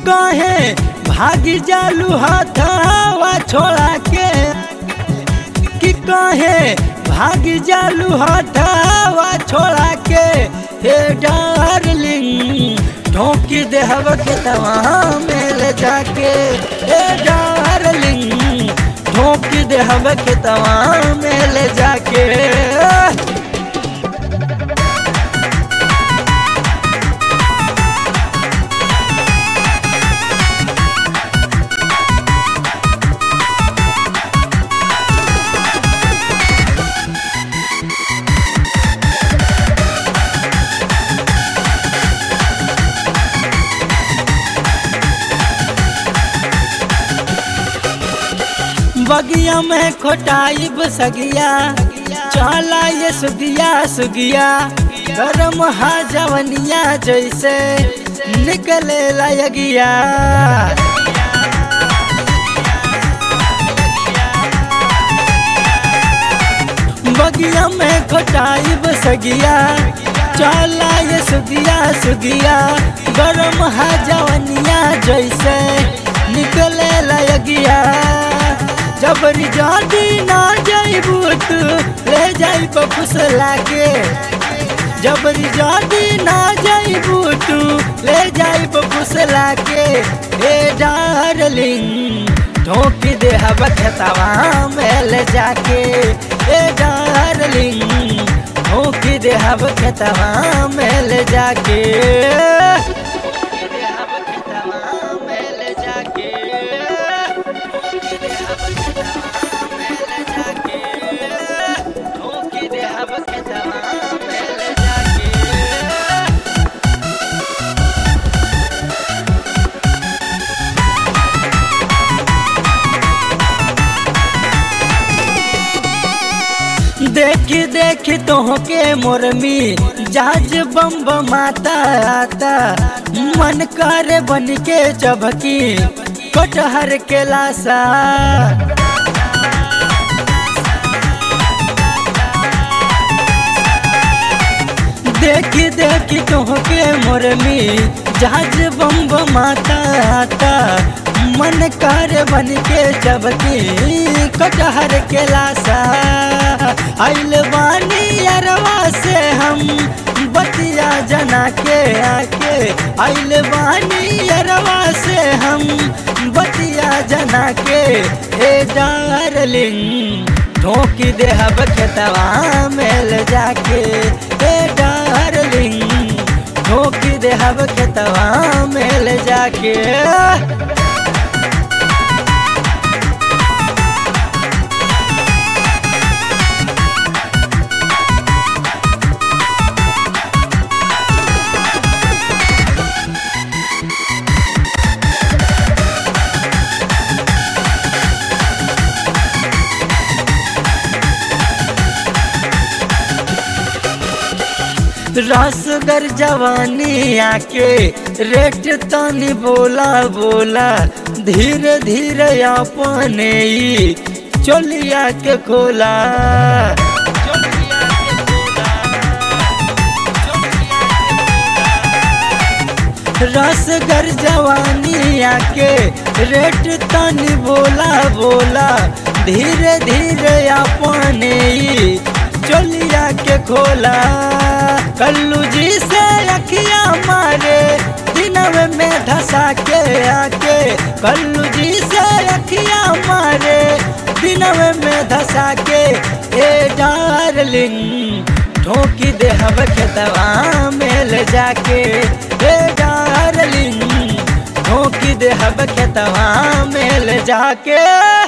कहे भागी जालू हथवा छोड़ा के कि कहे भागी जालू हथवा छोड़ा के हे डार्लिंग ठोकी देहब के तवा मेल जाके हे डार्लिंग ठोकी देहब के तवा मेल जाके बगिया में खोटाई बसगिया चला ये सुगिया सुगिया गरम हा जवनिया जैसे निकले लगिया बगिया में खोटाई बसगिया चला ये सुगिया सुगिया गरम हा जवनिया जैसे निकले लगिया जबरी जादी ना जाइबू तू ले जाई फुसला के जबरी जादी ना जाइबू तू ले जाई फुसला के ए डार्लिंग ठोकी दे हबतवा मेल जाके ए डार्लिंग ठोकी दे हबतवा मेल जाके मेल जाके देखी देखी तोहके मोरमी जहाज बम बमाता आता मन करे बन के चबकी कटहर के लाशा देखी देखी तोहके मोरमी जहाज बम बमाता आता मन कर बन के चबकी कटहर के लाशा आइल बानी अरवा से हम बतिया जना के आके आइल बानी अरवा से हम बतिया जना के हे डार्लिंग ठोकी दे हब खेतवा मेल जाके हे डार्लिंग ठोकी दे हब खेतवा मेल जाके रसगर जवानी आके रेट तनी बोला बोला धीरे धीरे अपने ही चोलिया के खोला रसगर जवानी आके रेट तनी बोला बोला धीरे धीरे अपने ही चोलिया के खोला कल्लू जी से अखिया मारे दिनवे में धसा के आके कल्लू जी से अखिया मारे दिनवे में धसा के ए डार्लिंग ठोकी दे हब खेतवा मेल जाके ए डार्लिंग ठोकी दे हब खेतवा मेल जाके